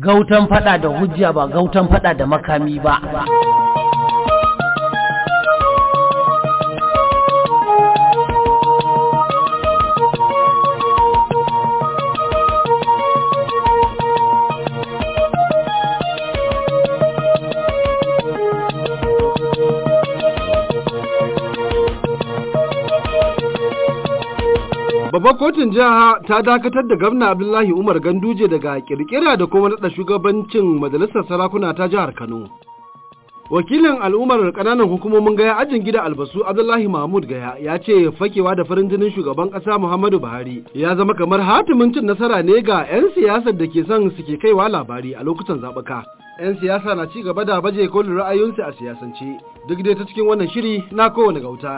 gautan fada da hujja ba gautan fada da makami ba Babbar kotun jiha ta dakatar da gwamna Abdullahi Umar Ganduje daga kirkira da kuma naɗa shugabancin majalisar sarakuna ta jihar Kano. Wakilin al'ummar ƙananan hukumomin gaya ajin gida albasu Abdullahi Mahmud Gaya ya ce fakewa da farin jinin shugaban ƙasa Muhammadu Buhari ya zama kamar hatimin cin nasara ne ga 'yan siyasar da ke son suke kaiwa labari a lokutan zaɓuka. 'Yan siyasa na ci gaba da baje kolin ra'ayoyinsu a siyasance duk dai ta cikin wannan shiri na kowane gauta.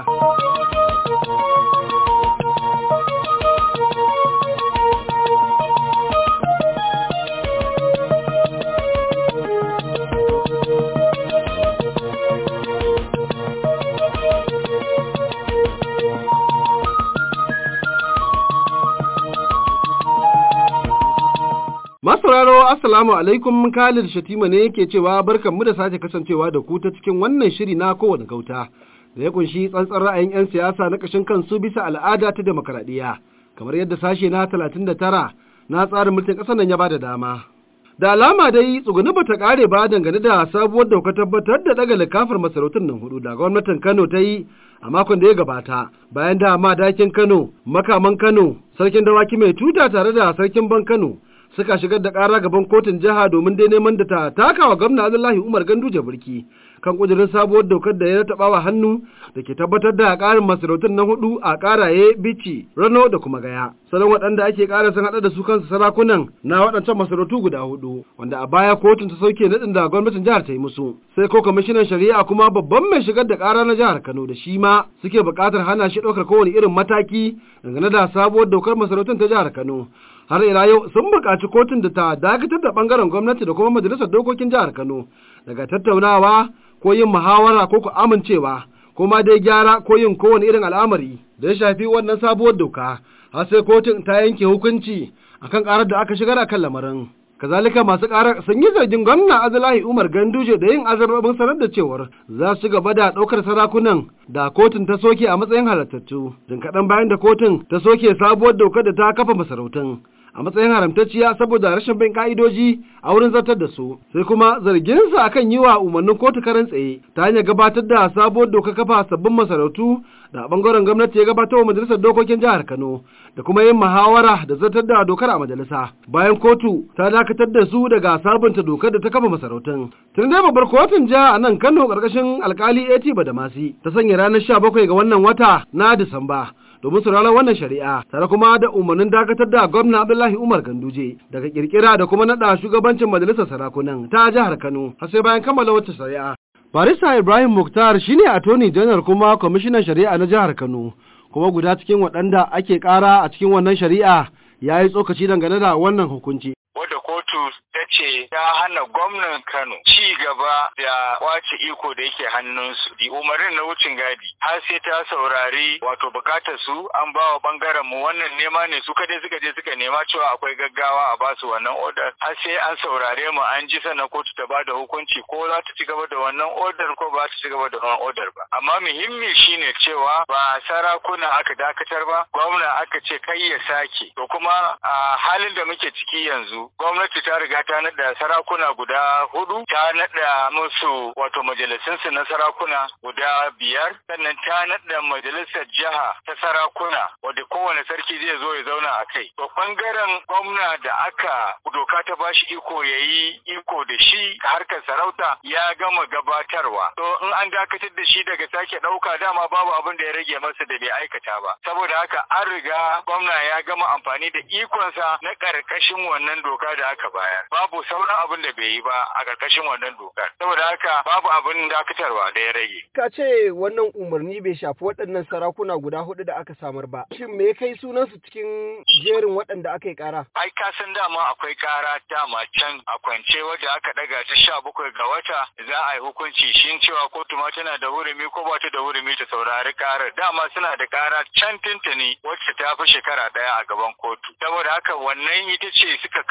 Masauraro Assalamu alaikum Khalid Shatima ne yake cewa barkanmu da sake kasancewa da ku ta cikin wannan shiri na kowane gauta da ya kunshi tsantsan ra'ayin 'yan siyasa na ƙashin kansu bisa al'ada ta demokaradiyya kamar yadda sashe na 39 na tsarin mulkin ƙasar nan ya bada dama. Da alama dai tsuguni bata ƙare ba dangane da sabuwar dauka tabbatar da daga likafar masarautun nan hudu da gwamnatin Kano ta yi a makon da ya gabata bayan da madakin Kano, makaman Kano, sarkin dawaki mai tuta tare da sarkin ban Kano suka shigar da ƙara gaban kotun jiha domin dai neman da ta taka wa gwamna Abdullahi Umar Ganduje burki kan kudirin sabuwar dokar da ya taɓa wa hannu da ke tabbatar da ƙarin masarautun na hudu a ƙaraye bici rano da kuma gaya salon waɗanda ake ƙara sun haɗa da su kansu sarakunan na waɗancan masarautu guda hudu wanda a baya kotun ta sauke naɗin da gwamnatin jihar ta yi musu sai ko kwamishinan shari'a kuma babban mai shigar da ƙara na jihar Kano da shi ma suke buƙatar hana shi ɗaukar kowane irin mataki dangane da sabuwar dokar masarautun ta jihar Kano har ila yau sun buƙaci kotun da ta dakatar da ɓangaren gwamnati da kuma majalisar dokokin jihar Kano daga tattaunawa ko yin muhawara ko ku amincewa ko ma dai gyara ko yin kowane irin al'amari da ya shafi wannan sabuwar doka har sai kotun ta yanke hukunci akan karar da aka shigar akan lamarin kazalika masu karar sun yi zargin gwamna Abdullahi Umar Ganduje da yin azarbabin sanar da cewar za su gaba da ɗaukar sarakunan da kotun ta soke a matsayin halartattu jin kaɗan bayan da kotun ta soke sabuwar dokar da ta kafa masarautun a matsayin haramtacciya saboda rashin bin ka'idoji a wurin zartar da su sai kuma zarginsa akan yi wa umarnin kotu karan tsaye ta hanyar gabatar da sabuwar doka kafa sabbin masarautu da a bangaren gwamnati ya gabatar wa majalisar dokokin jihar Kano da kuma yin muhawara da zartar da dokar a majalisa bayan kotu ta dakatar da su daga sabunta dokar da ta kafa masarautun tun dai babbar kotun jiha a nan Kano karkashin alkali AT Badamasi ta sanya ranar 17 ga wannan wata na Disamba domin sauraron wannan shari'a tare kuma da umarnin dakatar da gwamna Abdullahi Umar Ganduje daga kirkira da kuma nada shugabancin majalisar sarakunan ta jihar Kano har sai bayan kammala wata shari'a. Barista Ibrahim Mukhtar shine attorney general kuma kwamishinan shari'a na jihar Kano kuma guda cikin waɗanda ake ƙara a cikin wannan shari'a ya yi tsokaci dangane da wannan hukunci. wadda kotu ta ce ta hana gwamnan Kano ci gaba da kwace iko da yake hannunsu. Di umarnin na wucin gadi har sai ta saurari wato bukatar su an ba wa bangaren mu wannan nema ne su kadai suka je suka nema cewa akwai gaggawa a ba su wannan odar har sai an saurare mu an ji sannan kotu ta ba da hukunci ko za ta ci gaba da wannan odar ko ba ta ci gaba da wannan odar ba. Amma muhimmi shine cewa ba sarakuna aka dakatar ba gwamna aka ce kai ya sake to kuma a halin da muke ciki yanzu gwamnati ta riga ta nada sarakuna guda hudu ta nada musu wato majalisunsu na sarakuna guda biyar sannan ta nada majalisar jiha ta sarakuna wadda kowane sarki zai zo ya zauna a kai to bangaren gwamna da aka doka ta bashi iko ya yi iko da shi harkar sarauta ya gama gabatarwa to in an dakatar da shi daga sake ɗauka dama babu abin da ya rage masa da bai aikata ba saboda haka an riga gwamna ya gama amfani da ikonsa na ƙarƙashin wannan doka da aka bayar babu sauran abin da bai yi ba a ƙarƙashin wannan dokar saboda haka babu abin dakatarwa da ya rage ka ce wannan umarni bai shafi waɗannan sarakuna guda hudu da aka samar ba shin me kai sunansu cikin jerin waɗanda aka yi ƙara ai ka san dama akwai ƙara dama can a kwance wadda aka ɗaga ta sha bakwai ga wata za a yi hukunci shin cewa kotu ma tana da hurumi ko ba ta da hurumi ta saurari ƙarar dama suna da ƙara can tuntuni wacce ta fi shekara ɗaya a gaban kotu saboda haka wannan ita ce suka kawo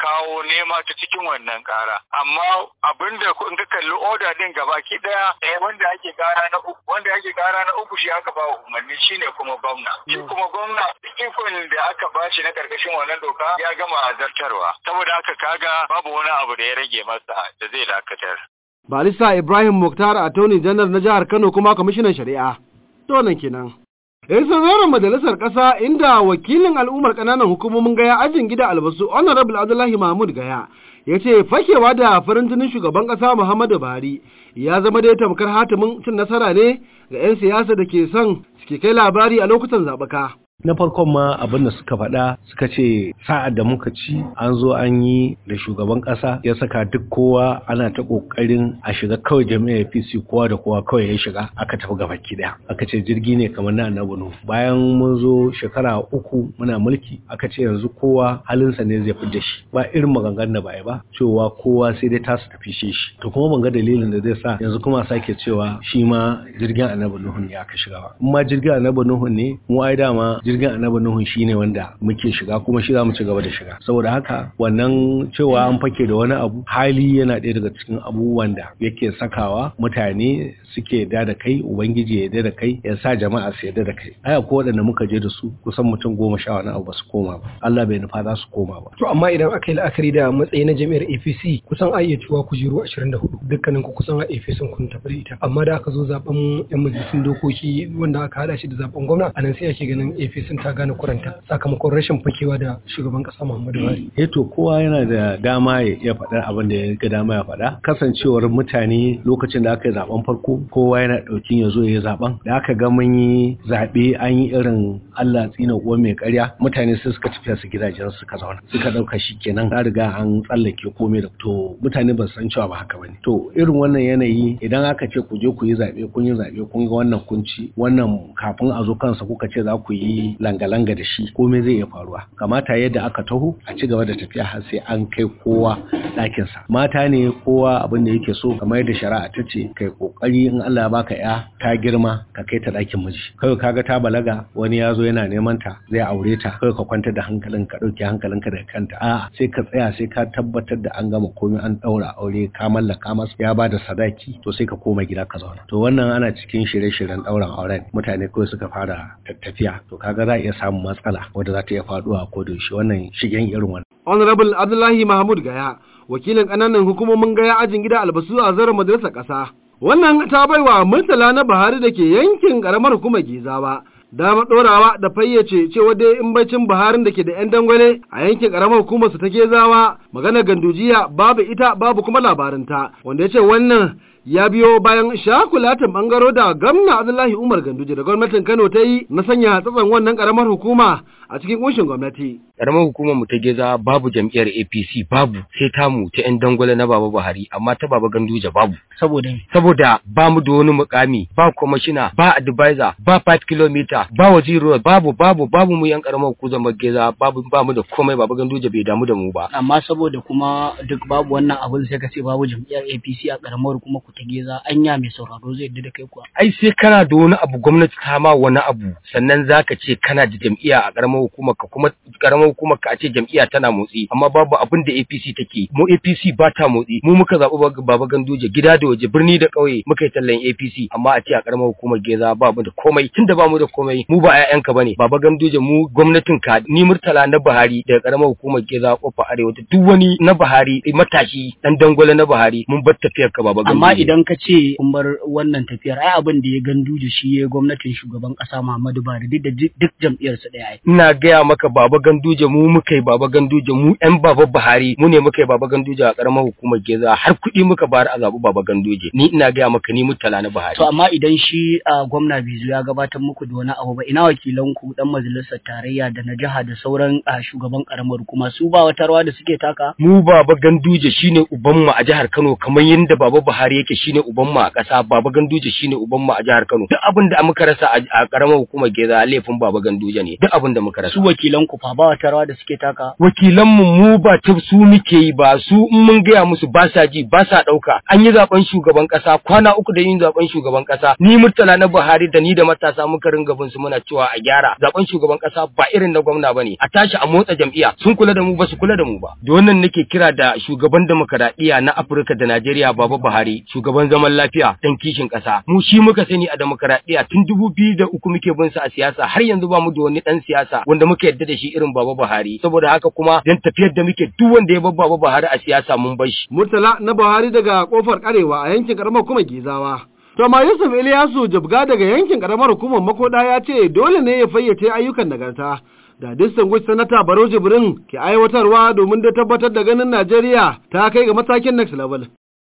nema ta cikin wannan kara amma abinda in ka kalli oda din gabaki daya eh wanda ake kara na uku wanda ake kara na uku shi aka ba umarni shine kuma gwamna shi kuma gwamna ikon da aka bashi na karkashin wannan doka ya gama zartarwa saboda haka kaga babu wani abu da ya rage masa da zai dakatar Balisa Ibrahim Mukhtar Attorney General na jihar Kano kuma kwamishinan shari'a. To nan kenan. Yan sauraron majalisar ƙasa inda wakilin al'ummar ƙananan hukumomin gaya ajin gida albasu Honorable Abdullahi Mahmud Gaya ya ce fakewa da farin jinin shugaban ƙasa Muhammadu Buhari ya zama dai tamkar hatimin cin nasara ne ga 'yan siyasa da ke son suke kai labari a lokutan zaɓuka. na farkon ma abin da suka faɗa suka ce sa'ad da muka ci an zo an yi da shugaban ƙasa ya saka duk kowa ana ta ƙoƙarin a shiga kawai jami'ar APC kowa da kowa kawai ya shiga aka tafi gaba ki daya aka ce jirgi ne kamar na annabi Nuhu bayan mun zo shekara uku muna mulki aka ce yanzu kowa halinsa ne zai fi da shi ba irin maganganun da ba ba cewa kowa sai dai tasu tafi shi shi to kuma ban ga dalilin da zai sa yanzu kuma sake cewa shi ma jirgin annabi Nuhu ne aka shiga ba in ma jirgin annabi Nuhu ne mu ai dama jirgin annabi Nuhu shine wanda muke shiga kuma shi za mu ci gaba da shiga saboda haka wannan cewa an fake da wani abu hali yana ɗaya daga cikin abubuwan da yake sakawa mutane suke yarda da kai ubangiji ya yarda da kai ya sa jama'a su yarda da kai aya ko waɗanda muka je da su kusan mutum goma sha wani abu ba su koma ba Allah bai nufa za su koma ba To amma idan aka yi la'akari da matsayi na jami'ar APC kusan a iya cewa kujeru 24 dukkanin ku kusan a APC kun tafi da ita amma da aka zo zaben yan majalisun dokoki wanda aka hada shi da zaben gwamna anan sai ake ganin APC ta gane kuranta sakamakon rashin fakewa da shugaban kasa Muhammadu Buhari. eh to kowa yana da dama ya iya faɗar abin da ya ga dama ya faɗa kasancewar mutane lokacin da aka yi zaben farko kowa yana ɗaukin ya zo ya yi zaben da aka ga mun yi zaɓe an yi irin Allah tsina uwa mai ƙarya mutane sai suka tafiya su gidajen suka zauna suka ɗauka shi kenan an riga an tsallake komai da to mutane ba su san cewa ba haka bane to irin wannan yanayi idan aka ce ku je ku yi zaɓe kun yi zaɓe kun ga wannan kunci wannan kafin a zo kansa kuka ce za ku yi langa-langa da shi komai zai iya faruwa kamata yadda aka taho a ci gaba da tafiya har sai an kai kowa ɗakinsa mata ne kowa abin da yake so kamar yadda shari'a ta ce kai kokari in Allah ya baka ya ta girma ka kai ta ɗakin miji kawai kaga ta balaga wani ya zo yana neman ta zai aure ta kawai ka kwantar da hankalin ka ɗauke hankalinka daga kanta a'a sai ka tsaya sai ka tabbatar da an gama komai an ɗaura aure ka mallaka masa ya ba da sadaki to sai ka koma gida ka zauna to wannan ana cikin shirye-shiryen ɗauran auren mutane kawai suka fara tafiya to kaga za a iya samun matsala wadda za ta iya faɗuwa ko da yaushe wannan shigen irin wannan Honorable Abdullahi Mahmud Gaya, wakilin ƙananan hukumomin Gaya ajin gida albasu a zarar majalisar ƙasa. Wannan ta baiwa Murtala na Buhari da ke yankin ƙaramar hukumar Gizawa. Dama ɗorawa da fayyace cewa dai in bacin Buharin da ke da 'yan dangwale a yankin ƙaramar hukumar su ta Gezawa magana gandujiya babu ita babu kuma labarinta wanda ya ce wannan ya biyo bayan shakulatin bangaro da gwamna Abdullahi Umar Ganduje da gwamnatin Kano ta yi na sanya tsatson wannan karamar hukuma a cikin kunshin gwamnati. karamar hukumar mu ta geza babu jam'iyyar APC babu sai tamu ta yan dangwale na Baba Buhari amma ta Baba Ganduje babu Saboda saboda ba mu da wani mukami ba kwamishina ba advisor ba 5 km ba waziri babu babu babu mu yan karamar hukumar geza babu ba mu da komai Baba Ganduje bai damu da mu ba amma saboda kuma duk babu wannan abin sai ka ce babu jam'iyyar APC a karamar kuma ku ta geza anya mai sauraro zai yadda da kai kuwa. ai sai kana da wani abu gwamnati ta ma wani abu sannan zaka ce kana da jam'iyya a karamar hukumar ka kuma karamar hukumar ka a ce jam'iyya tana motsi amma babu abin da APC take mu APC ba ta motsi mu muka zaɓi Baba Ganduje gida da waje birni da ƙauye muka yi tallan APC amma a ce a karamar hukumar Geza ba mu da komai tunda ba mu da komai mu ba ƴaƴanka bane Baba Ganduje mu gwamnatin ka ni Murtala na Buhari daga karamar hukumar Geza kofa arewa da duk wani na Buhari matashi dan dangwale na Buhari mun bar tafiyar ka Baba Ganduje Amma idan ka ce kun bar wannan tafiyar ai abin da ya ganduje shi ya gwamnatin shugaban ƙasa Muhammadu Buhari duk da duk jam'iyyar su ɗaya ai. ina gaya maka baba ganduje mu muka yi baba ganduje mu yan baba buhari mu ne muka yi baba ganduje a karamar hukumar geza har kuɗi muka bayar a zaɓi baba ganduje ni ina gaya maka ni mutala na buhari To amma idan shi a gwamna Bizu ya gabatar muku da wani abu ba ina wakilan ku dan majalisar tarayya da na jiha da sauran a shugaban karamar hukuma su ba wata rawa da suke taka? mu baba ganduje shine ubanmu a jihar kano kamar yadda baba buhari yake shine uban mu a ƙasa baba ganduje shine uban mu a jihar Kano duk abin da muka rasa a karamar hukumar Geza laifin baba ganduje ne duk abin da muka rasa su wakilan ku fa ba wata rawa da suke taka wakilan mu mu ba ta su muke yi ba su in mun gaya musu ba sa ji ba sa ɗauka an yi zaben shugaban ƙasa kwana uku da yin zaben shugaban ƙasa ni murtala na Buhari da ni da matasa muka ringa bin su muna cewa a gyara zaben shugaban ƙasa ba irin na gwamna bane a tashi a motsa jam'iyya sun kula da mu ba su kula da mu ba da wannan nake kira da shugaban demokaradiyya na Afirka da Najeriya Baba Buhari shugaban zaman lafiya dan kishin ƙasa mu shi muka sani a demokaradiyya tun dubu biyu da uku muke bin sa a siyasa har yanzu ba mu da wani dan siyasa wanda muka yadda da shi irin Baba Buhari saboda haka kuma dan tafiyar da muke duk wanda ya bar Baba Buhari a siyasa mun bar shi Murtala na Buhari daga kofar Karewa a yankin karamar kuma Gizawa To ma Yusuf Ilyasu Jabga daga yankin karamar hukumar Makoda ya ce dole ne ya fayyace ayyukan nagarta da distinguished sanata Baro Jibrin ke aiwatarwa domin da tabbatar da ganin Najeriya ta kai ga matakin next level.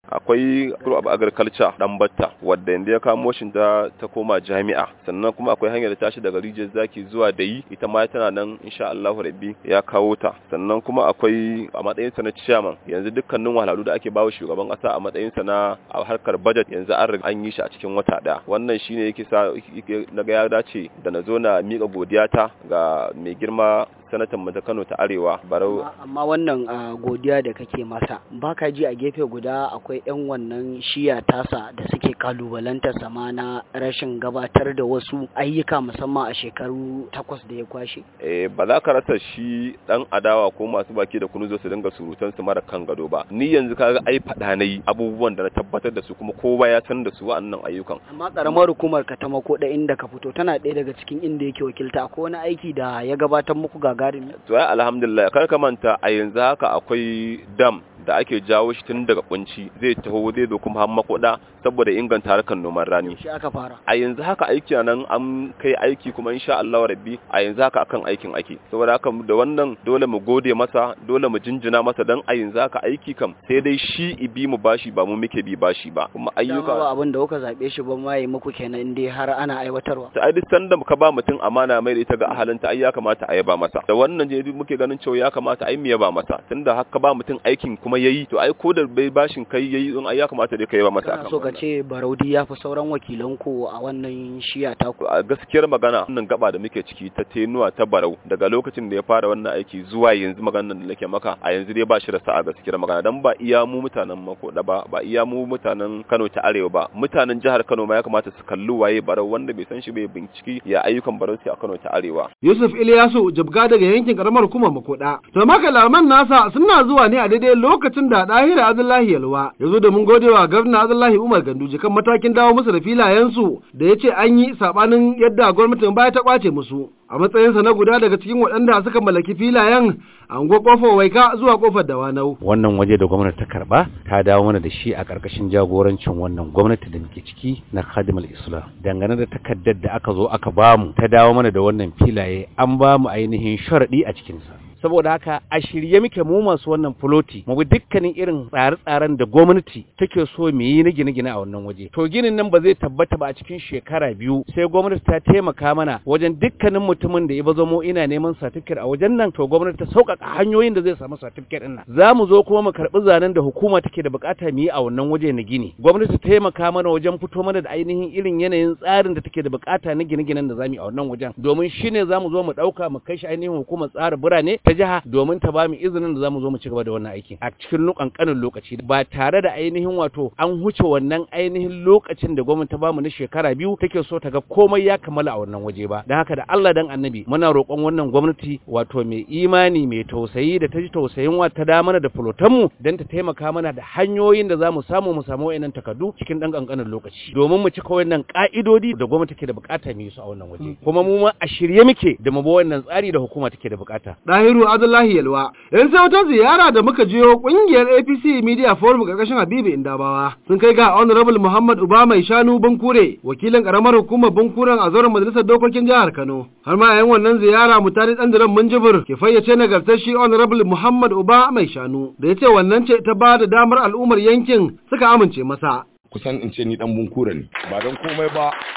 akwai group of agriculture dan batta wadda yanzu ya kamo shi ta ta koma jami'a sannan kuma akwai hanyar da tashi daga rijiyar zaki zuwa dayi ita ma tana nan insha Allahu rabbi ya kawo ta sannan kuma akwai a matsayin sa na chairman yanzu dukkanin wahalhalu da ake bawa shugaban kasa a matsayin sa na a harkar budget yanzu an riga an yi shi a cikin wata daya wannan shine yake sa naga ya dace da na zo na mika godiyata ga mai girma sanatan mu ta Kano ta Arewa Barau amma wannan godiya da kake masa baka ji a gefe guda akwai yan wannan shiya tasa da suke kalubalantar sama na rashin gabatar da wasu ayyuka musamman a shekaru takwas da ya kwashe eh ba za ka rasa shi dan adawa ko masu baki da kunu zo su dinga surutan su mara kan gado ba ni yanzu kaga ai fada nayi abubuwan da na tabbatar da su kuma kowa ya san da su wa'annan ayyukan amma karamar hukumar ka ta mako da inda ka fito tana ɗaya daga cikin inda yake wakilta akwai wani aiki da ya gabatar muku gagarumi to ai alhamdulillah kar ka manta a yanzu haka akwai dam da ake jawo shi tun daga kunci zai taho zai zo kuma har makoda saboda inganta harkar noman rani shi aka fara a yanzu haka aiki nan an kai aiki kuma insha Allah rabbi a yanzu haka akan aikin ake saboda haka da wannan dole mu gode masa dole mu jinjina masa dan a yanzu haka aiki kam sai dai shi ibi mu bashi ba mu muke bi bashi ba kuma ayyuka ba abin da kuka zabe shi ba ma yi muku kenan dai har ana aiwatarwa ta ai sanda ka ba mutum amana mai da ita ga ahalinta ai ya kamata a yaba masa da wannan je muke ganin cewa ya kamata ai mu yaba masa tunda haka ba mutum aikin kuma yayi to ai ko da bai bashin kai yayi in ai ya kamata dai ka yaba masa kana so ka ce Baraudi ya fi sauran wakilan ku a wannan shiya ta ku a gaskiyar magana wannan gaba da muke ciki ta tenuwa ta Barau daga lokacin da ya fara wannan aiki zuwa yanzu maganar da nake maka a yanzu dai ba shi da sa'a gaskiyar magana dan ba iya mu mutanen Makoda ba ba iya mu mutanen Kano ta Arewa ba mutanen jihar Kano ma ya kamata su kalli waye Barau wanda bai san shi bai binciki ya ayyukan Barau a Kano ta Arewa Yusuf Ilyasu jibga daga yankin karamar hukumar Makoda to makalaman nasa suna zuwa ne a daidai lokacin da Dahira Abdullahi Yalwa ya zo domin godewa gwamna Abdullahi Umar Ganduje kan matakin dawo musu da filayensu da ya ce an yi sabanin yadda gwamnatin baya ta kwace musu. A matsayinsa na guda daga cikin waɗanda suka mallaki filayen an go kofar waika zuwa kofar dawanau. Wannan waje da gwamnati ta karba ta dawo mana da shi a ƙarƙashin jagorancin wannan gwamnati da muke ciki na Khadimul Islam. Dangane da takaddar da aka zo aka bamu ta dawo mana da wannan filaye an bamu ainihin sharaɗi a cikinsa. saboda haka a shirye muke mu masu wannan fuloti mu bi dukkanin irin tsare-tsaren da gwamnati take so mu yi na gine-gine a wannan waje to ginin nan ba zai tabbata ba a cikin shekara biyu sai gwamnati ta taimaka mana wajen dukkanin mutumin da ya bazo mu ina neman certificate a wajen nan to gwamnati ta sauƙaƙa hanyoyin da zai samu certificate din nan za mu zo kuma mu karɓi zanen da hukuma take da bukata mu yi a wannan waje na gini gwamnati ta taimaka mana wajen fito mana da ainihin irin yanayin tsarin da take da bukata na gine-ginen da za mu yi a wannan wajen domin shine za mu zo mu ɗauka mu kai shi ainihin hukumar tsara birane ta jiha domin ta bamu izinin da zamu zo mu ci gaba da wannan aiki a cikin lukankanin lokaci ba tare da ainihin wato an huce wannan ainihin lokacin da gwamnati ta bamu na shekara biyu take so ta ga komai ya kammala a wannan waje ba dan haka da Allah dan annabi muna roƙon wannan gwamnati wato mai imani mai tausayi da ta ji tausayin wa ta da mana da fulotan mu dan ta taimaka mana da hanyoyin da zamu samu mu samu wayannan takardu cikin dan kankanin lokaci domin mu cika wayannan ka'idodi da gwamnati take da bukata mu yi su a wannan waje kuma mu ma a shirye muke da mu bi wannan tsari da hukuma take da bukata Dahiru Abdullahi Yalwa. Yan sai wata ziyara da muka jiyo kungiyar APC Media Forum karkashin Habibu Indabawa sun kai ga Honorable Muhammad Uba mai shanu Bankure, wakilin karamar hukumar Bankuren a zauren majalisar dokokin jihar Kano. Har ma yayin wannan ziyara mutane dan diran Munjibir ke fayyace nagartar shi Honorable Muhammad Uba mai shanu da ya ce wannan ce ta ba da damar al'ummar yankin suka amince masa. Kusan in ce ni dan Bunkure ne, ba don komai ba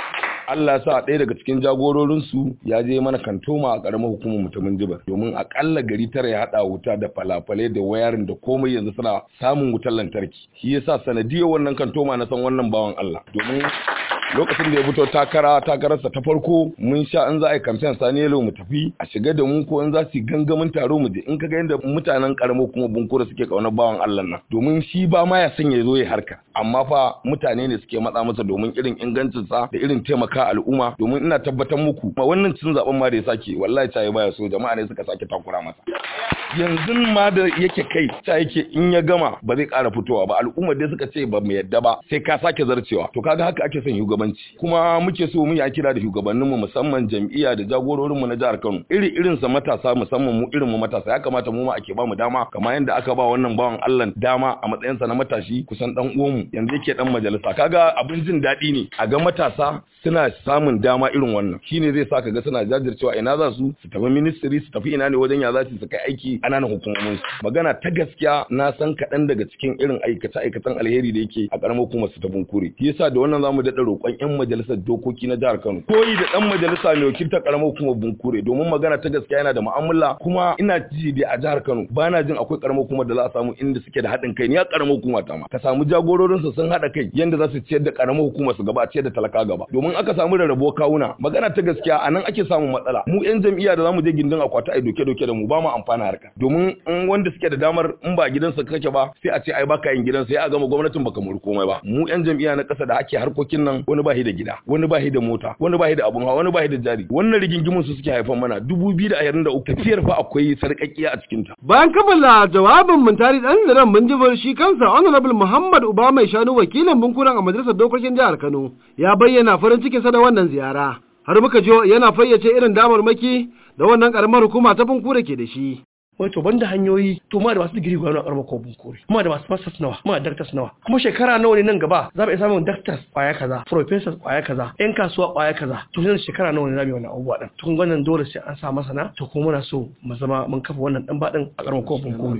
Allah ya sa ɗaya daga cikin jagororin su ya je mana kantoma a karamar hukumar mutumin jibar domin akalla gari tara ya hada wuta da falafalai da wayarin da komai yanzu suna samun wutar lantarki shi yasa sanadiyar wannan kantoma na san wannan bawan Allah domin lokacin da ya fito takara takararsa ta farko mun sha in za a yi kamfen sani yalo mu tafi a shiga da mu ko in za su yi gangamin taro mu je in ka ga yadda mutanen karamo kuma bunkura suke kaunar bawan Allah nan domin shi ba ma ya san ya zo ya harka amma fa mutane ne suke matsa masa domin irin ingancin sa da irin taimaka al'umma domin ina tabbatar muku ma wannan cin zaben ma da ya sake wallahi ta baya so jama'a ne suka sake takura masa yanzu ma da yake kai ta yake in ya gama ba zai ƙara fitowa ba al'umma dai suka ce ba mu yadda ba sai ka sake zarcewa to kaga haka ake son shugabanci kuma muke so mu yi kira da shugabanninmu musamman jam'iyya da jagororinmu na jihar Kano iri irin sa matasa musamman mu irin mu matasa ya kamata mu ma ake ba mu dama kamar yadda aka ba wannan bawan Allah dama a matsayin sa na matashi kusan dan uwanmu yanzu yake dan majalisa kaga abin jin daɗi ne a ga matasa suna samun dama irin wannan shine zai sa ga suna jajircewa ina za su su tafi ministry su tafi ina ne wajen ya za su kai aiki ƙananan hukumomin su magana ta gaskiya na san kaɗan daga cikin irin aikace aikacen alheri da yake a ƙaramar hukumar su ta bunkure shi yasa da wannan zamu daɗa roƙon 'yan majalisar dokoki na jihar Kano koyi da ɗan majalisa mai wakiltar ƙaramar hukumar bunkure domin magana ta gaskiya yana da mu'amala kuma ina ji da a jihar Kano ba na jin akwai ƙaramar hukumar da za a samu inda suke da haɗin kai ni a ƙaramar hukuma ta ma ka samu jagororinsu sun haɗa kai yanda za su ciyar da ƙaramar hukumar su gaba ciyar da talaka gaba domin aka samu rarrabo kawuna magana ta gaskiya a nan ake samun matsala mu 'yan jam'iyya da zamu je gindin akwati ai doke doke da mu ba mu amfana harka domin in wanda suke da damar in ba gidansa kake ba sai a ce ai baka yin gidansa sai a gama gwamnatin baka muri komai ba mu 'yan jam'iyya na ƙasa da ake harkokin nan wani ba da gida wani ba da mota wani ba da abun hawa wani ba da jari wannan rigingimun su suke haifan mana 2023 tafiyar fa akwai sarƙaƙiya a cikin ta bayan kammala jawabin muntari dan zaren munjibir shi kansa honorable muhammad uba mai shanu wakilin bunkuran a majalisar dokokin jihar kano ya bayyana farin cikinsa da wannan ziyara har muka jo yana fayyace irin damarmaki da wannan karamar hukuma ta bunkure ke da shi wai to banda hanyoyi to ma da masu digiri gwamnati a karamar kobin kore kuma da masu masters nawa kuma da doctors nawa kuma shekara nawa ne nan gaba za mu iya samun doctors kwaya kaza professors kwaya kaza yan kasuwa kwaya kaza to yanzu shekara nawa ne za mu yi wannan abubuwa din to kun wannan dole sai an sa masana to kuma muna so mu zama mun kafa wannan dan badin a karamar kobin kore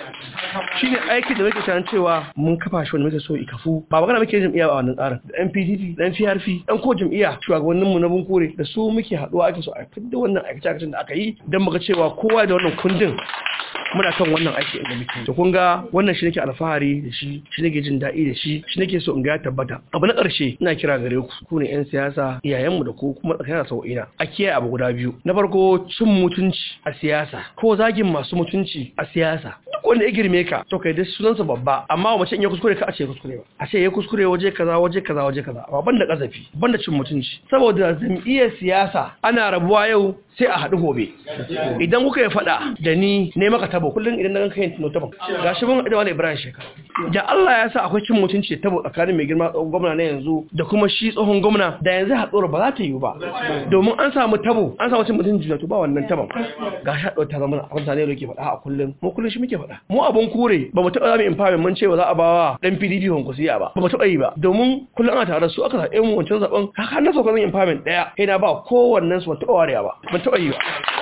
shine aiki da muke tunanin cewa mun kafa shi wanda muke so ikafu ba magana muke jam'iyya a wannan tsarin da NPDP da NPRP dan ko jam'iyya shugabannin mu na bunkure da su muke haduwa ake so a fitar wannan aikace da aka yi dan muga cewa kowa da wannan kundin muna kan wannan aiki da muke to kun ga wannan shi nake alfahari da shi shi nake jin daɗi da shi shi nake so in ga ya tabbata abu na ƙarshe ina kira gare ku ku ne 'yan siyasa iyayenmu da ku kuma tsakanin sau'ina a kiyaye abu guda biyu na farko cin mutunci a siyasa ko zagin masu mutunci a siyasa duk wanda ya girme ka to kai dai sunansa babba amma mace in ya kuskure ka a ce ya kuskure ba a ce ya kuskure waje kaza waje kaza waje kaza amma banda kazafi banda cin mutunci saboda jam'iyyar siyasa ana rabuwa yau sai a haɗu gobe idan kuka yi faɗa da ni ne maka tabo kullum idan na ganka yin tuno tabon ga shi mun da wani ibrahim shekara da Allah ya sa akwai cin mutunci da tabo tsakanin mai girma tsohon gwamna na yanzu da kuma shi tsohon gwamna da yanzu haɗuwar ba za ta yiwu ba domin an samu tabo an samu cin mutunci da to ba wannan tabon ga shi haɗuwar ta zama abin da ne yake faɗa a kullum mu kullum shi muke faɗa mu abun kure ba mu taɓa zama empowerment mun ce ba za a bawa dan PDP honkusiya ba ba mu taɓa yi ba domin kullum ana tare da su aka zaɓe mu wancan zaɓen haka na sauka zan empowerment ɗaya sai na ba kowannen su ban taɓa warewa ba ban taɓa yi ba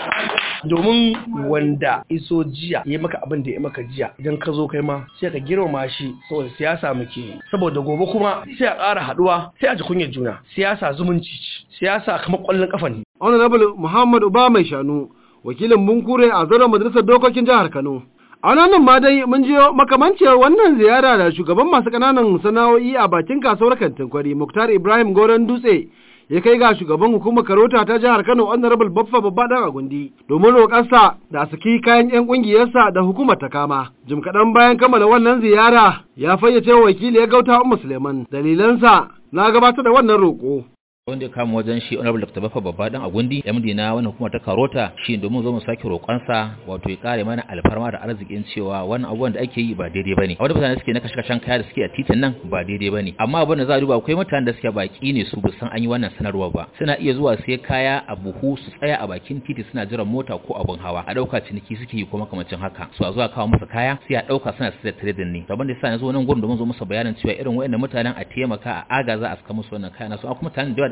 domin wanda iso jiya ya maka abin da ya maka jiya idan ka zo kai ma sai ka girmama shi saboda siyasa muke saboda gobe kuma sai a ƙara haɗuwa sai a ji kunyar juna siyasa zumunci siyasa kamar ƙwallon ƙafa ne. honorable muhammad uba mai shanu wakilin bunkure a zauren majalisar dokokin jihar kano a nan ma dai mun jiyo makamanciyar wannan ziyara da shugaban masu ƙananan sana'o'i a bakin kasuwar kantin kwari muktar ibrahim goron dutse ya kai ga shugaban hukumar karota ta jihar Kano Honorable Baffa Babba dan Agundi domin roƙarsa da saki kayan 'yan ƙungiyarsa da hukumar ta kama. Jim kaɗan bayan kammala wannan ziyara ya fayyace wa wakili ya gauta Ummu Suleiman dalilansa na gabatar da wannan roƙo. wanda ya kama wajen shi honorable dr bafa babba dan agundi md na wannan hukumar ta karota shi domin zo mu sake roƙonsa wato ya kare mana alfarma da arzikin cewa wannan abubuwan da ake yi ba daidai bane wanda mutane suke na kashe kashen kaya da suke a titin nan ba daidai bane amma abin da za a duba akwai mutanen da suke baki ne su san an yi wannan sanarwa ba suna iya zuwa sai kaya a buhu su tsaya a bakin titi suna jiran mota ko abun hawa a dauka ciniki suke yi ko makamancin haka su a zuwa kawo masa kaya sai a dauka suna sayar trading ne daban da yasa na zo nan gurin domin zo musu bayanin cewa irin wayannan mutanen a taimaka a agaza a saka musu wannan kaya na su kuma mutanen da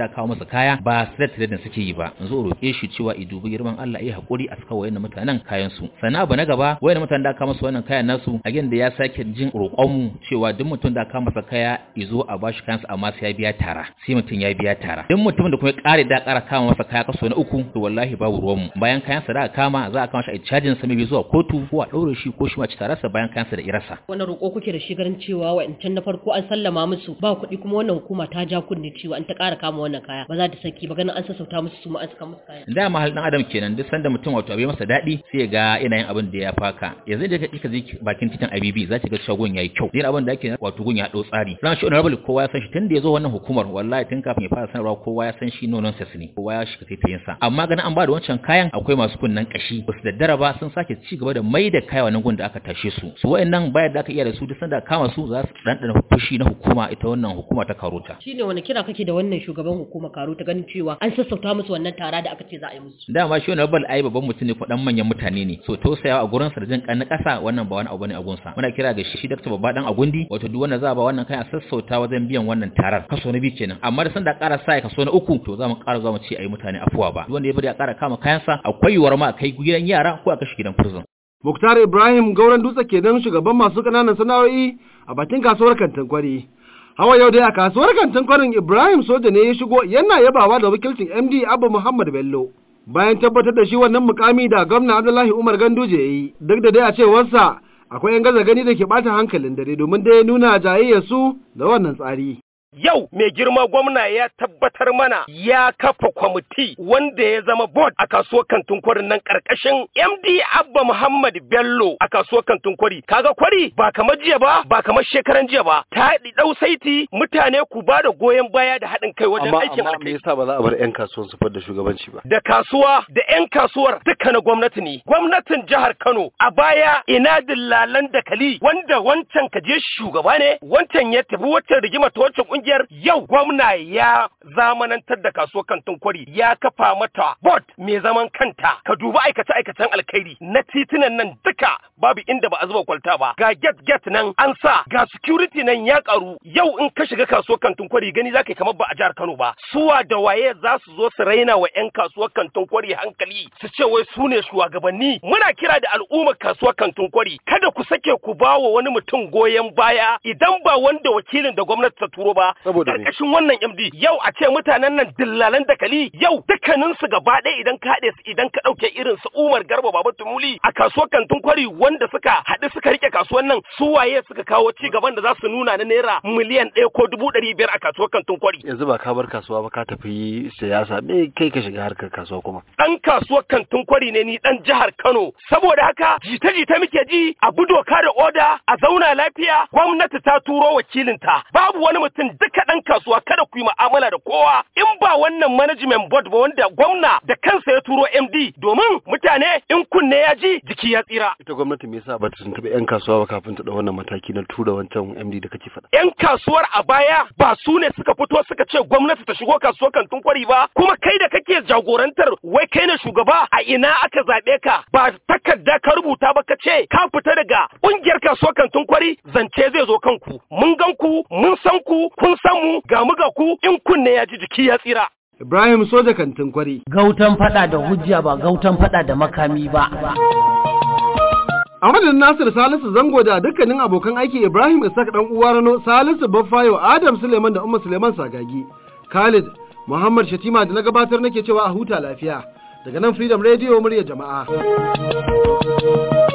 da kawo masa kaya ba straight trading suke yi ba yanzu roƙe shi cewa i dubi girman Allah ya hakuri a saka wayannan mutanen kayan su sannan abu na gaba wayannan mutanen da kawo masa wannan kayan nasu again da ya sake jin roƙon mu cewa duk mutum da kawo masa kaya izo a bashi kansa amma sai ya biya tara sai mutum ya biya tara duk mutum da kuma ya ƙare da ƙara kama masa kaya kaso na uku to wallahi babu ruwan mu bayan kayan sa da kama za a kama shi a cajin sa mai zuwa kotu ko a ɗaure shi ko shi ma ci tarasa bayan kayan sa da irasa wannan roƙo kuke da shi ganin cewa wa'ancan na farko an sallama musu ba kuɗi kuma wannan hukuma ta ja kunne cewa an ta ƙara kama wannan kaya ba za ta saki ba ganin an sassauta musu su ma an saka musu kaya da ma halin adam kenan duk sanda mutum wato abai masa daɗi sai ya ga yana yin abin da ya faka yanzu da kika je bakin titin IBB za ki ga cewa gun yayi kyau din abin da ake wato gun ya dau tsari ran shi honorable kowa ya san shi tun da ya zo wannan hukumar wallahi tun kafin ya fara sanarwa kowa ya san shi nonon sa ne kowa ya shiga taitayin sa amma ganin an ba da wancan kayan akwai masu kunnan kashi ba su daddara ba sun sake ci gaba da mai da kaya wannan gun da aka tashe su su wayannan bayar da aka iya da su duk sanda kama su za su dan fushi na hukuma ita wannan hukuma ta karota shine wani kira kake da wannan shugaban hukuma karota ganin cewa an sassauta musu wannan tara da aka ce za a yi musu dama shi wannan bal ai babban mutum ne ko dan manyan mutane ne so tausayawa a gurin sa da jin kan na kasa wannan ba wani abu ne a gunsa muna kira ga shi Dr. Babba dan Agundi wato duk wanda za a ba wannan kai a sassauta wajen biyan wannan tarar kaso na biyu kenan amma da sanda ƙara sa kaso na uku to za mu ƙara za mu ce ayi mutane afuwa ba duk wanda ya bari a ƙara kama kayansa akwai yiwuwar ma a kai gidan yara ko a kashe gidan prison Muktar Ibrahim Gauran Dutse kenan shugaban masu ƙananan sana'o'i a bakin kasuwar kantin kwari. Hawa yau dai a kasuwar kantin kwarin Ibrahim Soja ne ya shigo yana yabawa da wakilcin MD Abba Muhammad Bello. Bayan tabbatar da shi wannan mukami da gwamna Abdullahi Umar Ganduje ya yi, duk da dai a cewarsa akwai 'yan gaza gani da ke ɓata hankalin dare domin dai nuna jayayyarsu da wannan tsari. Yau mai girma gwamna ya tabbatar mana ya kafa kwamiti wanda ya zama board a kasuwar kantin kwarin nan karkashin MD Abba Muhammad Bello a kasuwar kantin kwari. Kaga kwari ba kamar jiya ba ba kamar shekaran jiya ba. Ta dau saiti mutane ku ba da goyon baya da haɗin kai wajen aikin amma me yasa ba za a bar 'yan kasuwan su da shugabanci ba? Da kasuwa da 'yan kasuwar duka na gwamnati ne. Gwamnatin jihar Kano a baya ina dillalan dakali wanda wancan kaje shugaba ne wancan ya tafi waccan rigima ta wancan kungiyar yau gwamna ya zamanantar da kasuwar kantin kwari ya kafa mata board mai zaman kanta ka dubi aikace aikacen alkhairi na titunan nan duka babu inda ba a zuba kwalta ba ga get get nan an sa ga security nan ya karu yau in ka shiga kasuwar kantin kwari gani zaka kamar ba a jihar Kano ba suwa da waye za su zo su raina wa yan kasuwar kantin kwari hankali su ce wai su ne shugabanni muna kira da al'ummar kasuwar kantin kwari kada ku sake ku ba wa wani mutum goyon baya idan ba wanda wakilin da gwamnati ta turo ba karkashin wannan MD yau a ce mutanen nan dillalan dakali yau dukkanin su gaba ɗaya idan ka haɗe su idan ka ɗauke irin su Umar Garba Baba Tumuli a kasuwar kantin kwari wanda suka haɗu suka rike kasuwar nan su waye suka kawo ci gaban da za su nuna na naira miliyan ɗaya ko dubu ɗari biyar a kasuwar kantin kwari. Yanzu ba ka bar kasuwa ba ka tafi siyasa me kai ka shiga harkar kasuwa kuma. Ɗan kasuwar kantin kwari ne ni ɗan jihar Kano saboda haka jita-jita muke ji a bi doka da oda a zauna lafiya gwamnati ta turo wakilinta babu wani mutum duka ɗan kasuwa kada ku yi mu'amala da kowa in ba wannan management board ba wanda gwamna da kansa ya turo MD domin mutane in kunne ya ji jiki ya tsira. Ita gwamnati me yasa ba ta tuntuɓi 'yan kasuwa ba kafin ta ɗau wannan mataki na tura wancan MD da kake faɗa. 'Yan kasuwar a baya ba su ne suka fito suka ce gwamnati ta shigo kasuwar kantin kwari ba kuma kai da kake jagorantar wai kai ne shugaba a ina aka zaɓe ka ba takarda ka rubuta ba ka ce ka fita daga ƙungiyar kasuwar kantin kwari zance zai zo kanku mun gan ku mun san ku kun san mu ga mu ga ku in kunne ya ji jiki ya tsira. Ibrahim Soja Kantin Kwari. Gautan fada da hujja ba gautan fada da makami ba. A madadin Nasir Salisu Zango da dukkanin abokan aiki Ibrahim Isaac dan uwa Rano Salisu Baffayo Adam Suleiman da Umma Suleiman Sagagi. Khalid Muhammad Shatima da na gabatar nake cewa a huta lafiya. Daga nan Freedom Radio murya jama'a.